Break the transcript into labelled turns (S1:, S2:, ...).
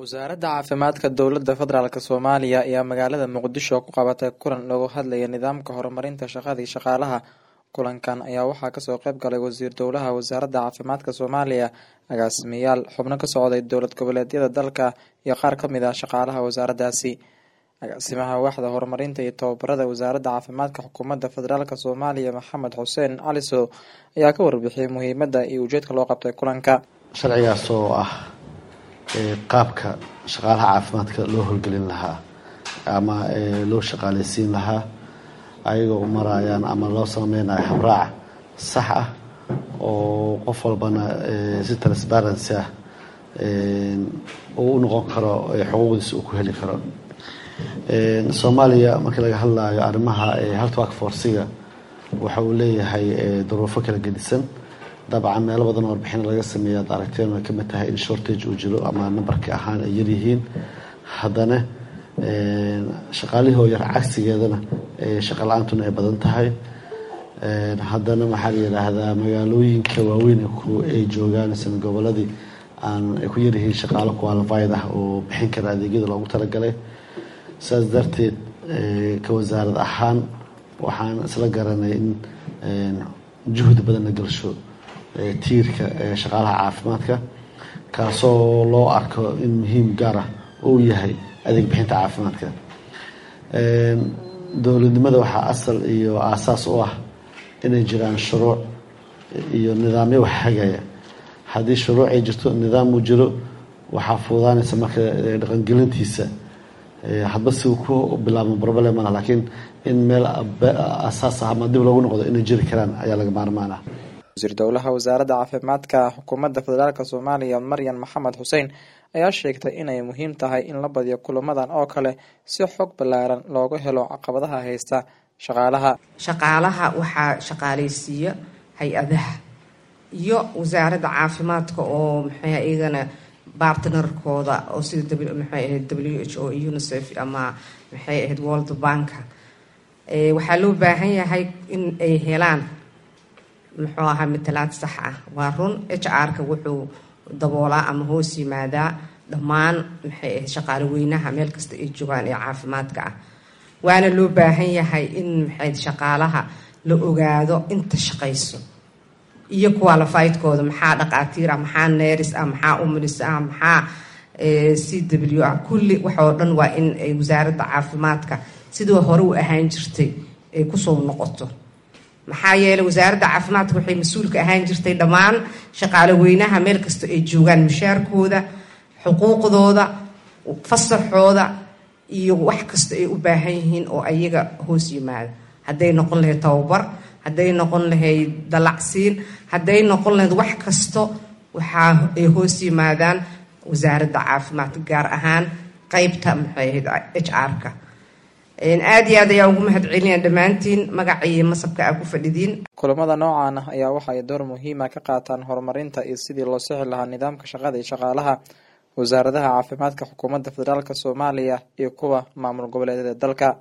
S1: wasaaradda caafimaadka dowladda federaalk soomaaliya ayaa magaalada muqdisho ku qabatay kulan loogu hadlaya nidaamka horumarinta shaqadii shaqaalaha kulankan ayaa waxaa kasoo qeyb galay wasiir dowlaha wasaaradda caafimaadka soomaaliya agaasimayaal xubno ka socday dowlad goboleedyada dalka iyo qaar kamid ah shaqaalaha wasaaraddaasi agaasimaha waaxda horumarinta iyo tababarada wasaaradda caafimaadka xukuumadda federaalk soomaaliya maxamed xuseen caliso ayaa ka warbixiyay muhiimadda iyo ujeedka loo qabtay kulanka
S2: sharcigaas oo ah qaabka shaqaalaha caafimaadka loo howlgelin lahaa ama loo shaqaaleysiin lahaa ayagoo u marayaan ama loo sameynayo habraac sax ah oo qof walbana si transparency ah uu u noqon karo xuquuqdiisa uu ku heli karo soomaaliya markii laga hadlayo arrimaha health work forciga waxa uu leeyahay duruufo kala gedisan dabcan meelo badan oo warbixin laga sameeya ad aragteen way kamid tahay in shortage uu jiro ama nambarka ahaan ay yaryihiin haddana shaqaalihii oo yar cagsigeedana shaqa la-aantuna ay badan tahay haddana maxaa la yidhaahdaa magaalooyinka waaweyn ay joogaan sami goboladii aan ay ku yaryihiin shaqaalo qualified ah oo bixin kara adeegyada loogu talagalay saas darteed ka wasaarad ahaan waxaan isla garanay in juhdi badan la gelsho tiirka shaqaalaha caafimaadka kaasoo loo arko in muhiim gaar ah uu yahay adeeg bixinta caafimaadka dowladnimada waxaa asal iyo aasaas u ah inay jiraan shuruuc iyo nidaamyo wax hagaya haddii shuruuc ay jirto nidaam uu jiro waxaa fuudaanaysa marka dhaqangelintiisa hadba si uu ku bilaabmo problemana laakiin in meel asaas ah ama dib loogu noqdo inay jiri karaan ayaa laga maarmaan ah
S1: wasiir dowlaha wasaaradda caafimaadka xukuumadda federaalk soomaaliya maryan maxamed xuseen ayaa sheegtay inay muhiim tahay in la badiyo kulamadan oo kale si xog ballaaran looga helo caqabadaha haysta shaqaalaha
S3: shaqaalaha waxaa shaqaaleysiiya hay-adaha iyo wasaaradda caafimaadka oo maxay iyagana bartnerkooda oo sida maxay ahayd w h o unicef ama maxay ahayd world banka waxaa loo baahan yahay in ay helaan muxuu ahaa matalaad sax ah waa run h r-ka wuxuu daboolaa ama hoos yimaadaa dhammaan maxay ahayd shaqaalo weynaha meel kasta ay joogaan ee caafimaadka ah waana loo baahan yahay in maxay shaqaalaha la ogaado inta shaqayso iyo qualifiedkooda maxaa dhaqaatiir ah maxaa neris ah maxaa umlis ah maxaa c w ah kulli waxoo dhan waa in ay wasaaradda caafimaadka sidii hore u ahaan jirtay ay kusoo noqoto maxaa yeeley wasaaradda caafimaadka waxay mas-uulka ahaan jirtay dhammaan shaqaalo weynaha meel kasta ay joogaan mushaarkooda xuquuqdooda fasaxooda iyo wax kasta ay u baahan yihiin oo ayaga hoos yimaada hadday noqon lahayd tababar hadday noqon lahayd dalacsiin hadday noqon lahayd wax kasto waxaa ay hoos yimaadaan wasaaradda caafimaadka gaar ahaan qeybta maxay ahayd h r-ka aada iyo aad ayaa ugu mahad celinaya dhammaantiin magaca iyo masabka aa ku fadhidiin
S1: kulamada noocan ah ayaa waxa ay door muhiima ka qaataan horumarinta iyo sidii loo sixi lahaa nidaamka shaqada iyo shaqaalaha wasaaradaha caafimaadka xukuumadda federaalk soomaaliya iyo kuwa maamul goboleedyada dalka